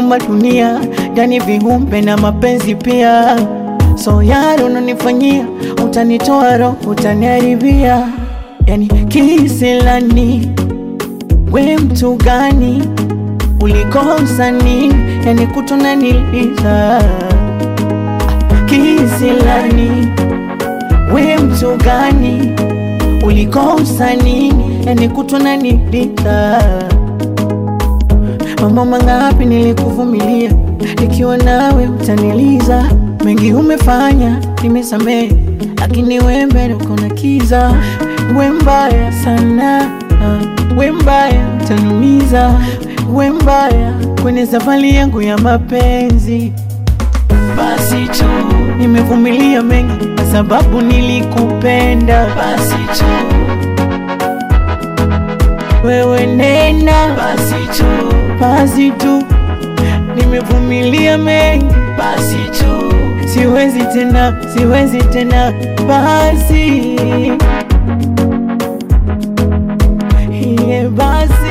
umeumba dunia ndani viumbe na mapenzi pia. So yaro unanifanyia, utanitoa roho, utaniharibia. Yani kisilani, we mtu gani ulikosa nini? Yani kutona niliza kisilani, we mtu gani ulikosa nini? Yani kutona niliza Mambo mangapi nilikuvumilia, nikiwa nawe utaniliza. Mengi umefanya nimesamehe, lakini we mbele uko na kiza. We mbaya sana, we mbaya utanumiza, we mbaya kwenye safari yangu ya mapenzi. Basi tu nimevumilia mengi kwa sababu nilikupenda. Basi tu wewe nena, basi tu, basi tu, nimevumilia mengi, basi tu, siwezi tena, siwezi tena, basi iye, basi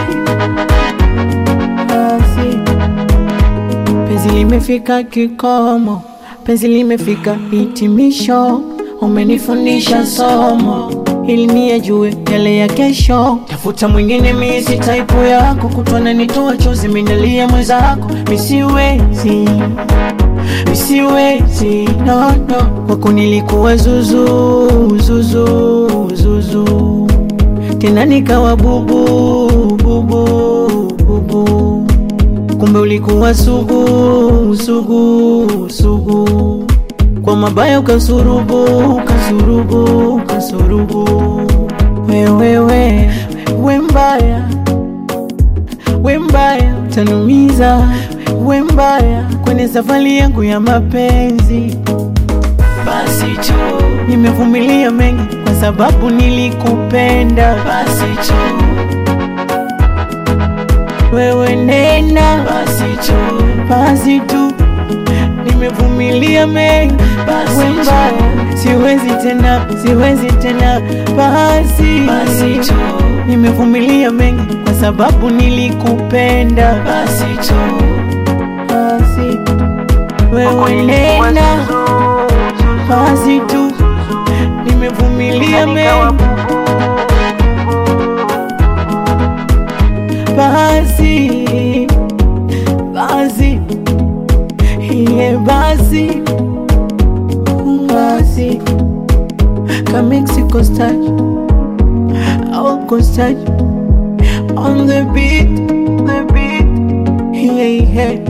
basi, penzi limefika kikomo, penzi limefika hitimisho, umenifundisha somo ili niyajue yale ya kesho. Tafuta mwingine, mimi si type yako, kutwana nitoa chozi, minalia mwenzako, misiwezi misiwezi, no, no. Kwako nilikuwa zuzu zuzu zuzu, tena nikawa bubu bubu bubu, kumbe ulikuwa sugu sugu sugu kwa mabaya ukasurubu ukasurubu ukasurubu, wewewe we mbaya we mbaya utanumiza, we mbaya kwenye safari yangu ya mapenzi. Basi tu nimevumilia mengi kwa sababu nilikupenda. Basi tu wewe nena, basi tu, basi tu nimevumilia mengi, basi we mbaya, siwezi tena, siwezi tena, basi basi tu, nimevumilia mengi kwa sababu nilikupenda, basi tu, basi wewe nena, basi tu, nimevumilia mengi, basi basi iye basi basi ka Mexico style au style on the beat the beat yeah, yeah.